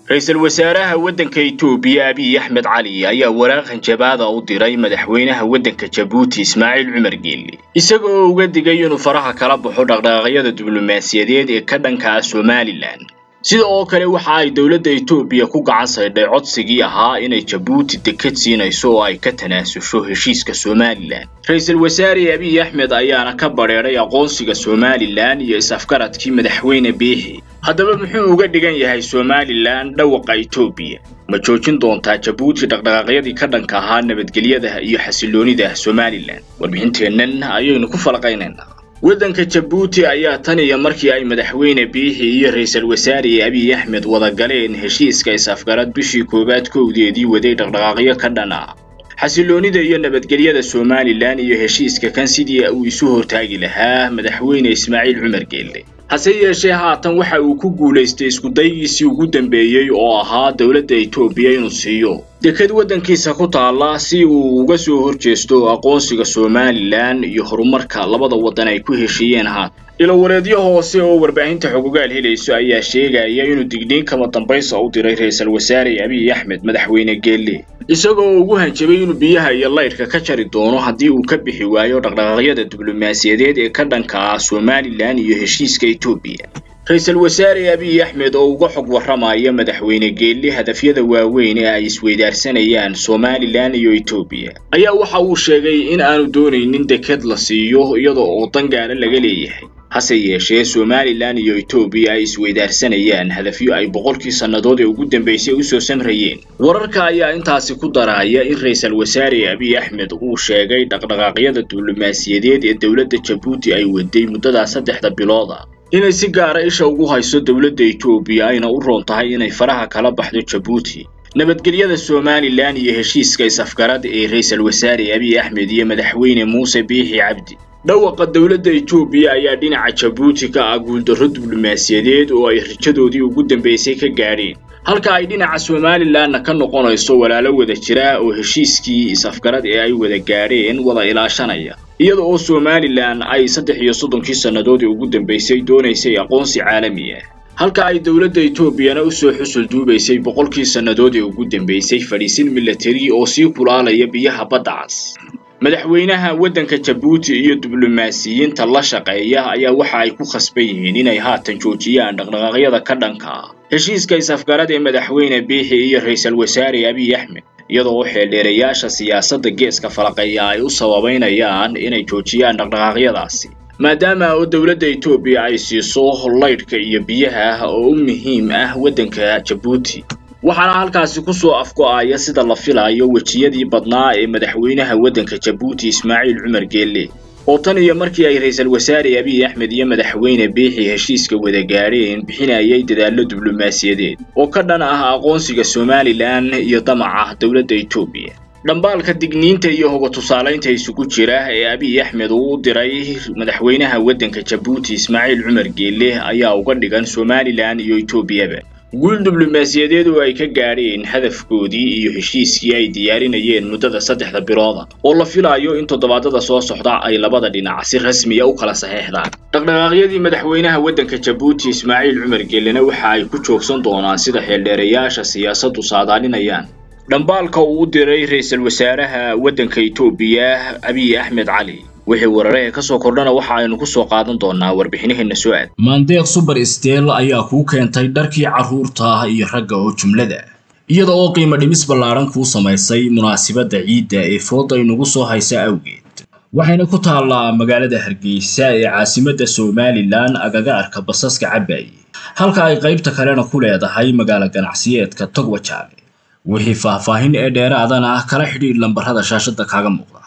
ra-iisul wasaaraha waddanka Itoobiya Abiy Axmed Cali ayaa waraaq hanjabaada u diray madaxweynaha waddanka Jabuuti Ismaaciil Cumar Geelle isaga oo uga digay inuu faraha kala baxo dhaqdhaqaaqyada diblomaasiyadeed ee ka dhanka ah Somaliland sida oo kale waxa ay dowladda Itoobiya ku gacan saydhay codsigii ahaa inay Jabuuti deked siinayso oo ay ka tanaasusho heshiiska Somaliland ra-iisul wasaare Abiy Axmed ayaana ka bareeray aqoonsiga Somaliland iyo is-afgaradkii madaxweyne Biixi haddaba muxuu uga dhigan yahay Somaliland dhawaqa Itoobiya ma joojin doontaa Jabuuti dhaqdhaqaaqyadii ka dhanka ahaa nabadgelyada iyo xasiloonida Somaliland warbixinteennan ayaynu ku falaqaynaynaa waddanka Jabuuti ayaa tan iyo markii ay madaxweyne Biixi iyo ra'iisul wasaare Abiy Axmed wada galeen heshiiska is-afgarad bishii koowaad kowdeedii waday dhaqdhaqaaqyo ka dhan ah xasiloonida iyo nabadgelyada Somaliland iyo heshiiska kan sidii uu isu hortaagi lahaa madaxweyne Ismaaciil Cumar Geelle hase yeeshee haatan waxa uu ku guulaystay isku daygiisii ugu dambeeyey oo ahaa dowladda Itoobiya inuu siiyo deked waddankiisa ku taala si uu uga soo horjeesto aqoonsiga Somaliland iyo horumarka labada waddan ay ku heshiiyeen haatan ilo wareedyo hoose oo warbaahinta xogogaal helayso ayaa sheegaya inuu digniin kama dambaysa u diray ra'iisul wasaare Abiy Axmed madaxweyne Geelle isagoo ugu hanjabay inuu biyaha iyo laydhka ka jari doono haddii uu ka bixi waayo dhaqdhaqaaqyada diblomaasiyadeed ee ka dhanka ah Somaliland iyo heshiiska Itoobiya ra-iisul wasaare Abiy Axmed oo uga xog warramaya madaxweyne Geelle hadafyada waaweyn ee ay isweydaarsanayaan Somaliland iyo Itoobiya ayaa waxa uu sheegay in aanu doonaynin deked la siiyo iyadoo oo dangaale laga leeyahay hase yeeshee Somaliland iyo Itoobiya ay isweydaarsanayaan hadafyo ay boqolkii sannadood ee ugu dambeysay u soo samrayeen wararka ayaa intaasi ku daraya in ra'iisul wasaare Abiy Axmed uu sheegay dhaqdhaqaaqyada diblomaasiyadeed ee dowladda Jabuuti ay waday muddada saddexda bilood ah inay si gaara isha ugu hayso dowladda Itoobiya ayna u roon tahay inay faraha kala baxdo Jabuuti nabadgelyada Somaliland iyo heshiiska is-afgarad ee ra'iisul wasaare Abiy Axmed iyo madaxweyne Muuse Biixi Cabdi dhawaqa dowladda Itoobiya ayaa dhinaca Jabuuti ka ah guuldarro diblomaasiyadeed oo ay rijadoodii ugu dambeysay ka gaadheen halka ay dhinaca Somalilandna ka noqonayso walaalo wada jira oo heshiiskii is-afgarad ee ay wada gaadheen wada ilaashanaya iyada oo Somaliland ay saddex iyo soddonkii sannadood ee ugu dambeysay doonaysay aqoonsi caalami ah halka ay dowladda Itoobiyana u soo xusul duubaysay boqolkii sannadood ee ugu dambeysay fadhiisin military oo sii kulaalaya biyaha badda cas madaxweynaha waddanka Jabuuti iyo diblomaasiyiinta la shaqeeya ayaa waxa ay ku khasban yihiin inay haatan joojiyaan dhaqdhaqaaqyada ka dhanka ah heshiiska is-afgarad ee madaxweyne Biixi iyo ra'iisul wasaare Abiy Axmed iyadoo xeeldheerayaasha siyaasadda geeska falaqeeya ay u sababeynayaan inay joojiyaan dhaqdhaqaaqyadaasi maadaama oo dowladda Itoobiya ay siiso laydhka iyo biyaha oo u muhiim ah waddanka Jabuuti waxaana halkaasi ku soo afgo'aya sida la filayo wejiyadii badnaa ee madaxweynaha waddanka Jabuuti Ismaaciil Cumar Geelle oo tan iyo markii ay ra'iisul wasaare Abiy Axmed iyo madaxweyne Biixi heshiiska wada gaadheen bixinayay dadaallo diblomaasiyadeed oo ka dhan ah aqoonsiga Somaliland iyo damaca dowladda Itoobiya dhambaalka digniinta iyo hoga tusaalaynta isugu jira ee Abiy Axmed uu u diray madaxweynaha waddanka Jabuuti Ismaaciil Cumar Geelle ayaa uga dhigan Somaliland iyo Itoobiyaba guul diblomaasiyadeed oo ay ka gaadheen hadafkoodii iyo heshiiskii ay diyaarinayeen muddada saddexda bilooda oo la filayo in toddobaadada soo socda ay labada dhinac si rasmi ah u kala saxeexdaan dhaqdhaqaaqyadii madaxweynaha waddanka Jabuuti Ismaaciil Cumar Geellena waxa ay ku joogsan doonaan sida xeeldheerayaasha siyaasaddu saadaalinayaan dhambaalka uu u diray ra'iisul wasaaraha waddanka Itoobiya Abiy Axmed Cali wixii wararka ka soo kordhana waxa aynu ku soo qaadan doonaa warbixinaheena soo aad maandeeq super steel ayaa kuu keentay dharkii carruurta iyo ragga oo jumlada iyada oo qiimo dhimis ballaaran kuu samaysay munaasabadda ciidda ee fooda inugu soo haysa awgeed waxayna ku taallaa magaalada hargeysa ee caasimadda somalilan agagaarka basaska cabaaye halka ay qaybta kalena ku leedahay magaalo ganacsiyeedka togwajaale wixii faahfaahin ee dheeraadana kala xidhiidh lambarrada shaashadda kaaga muuqda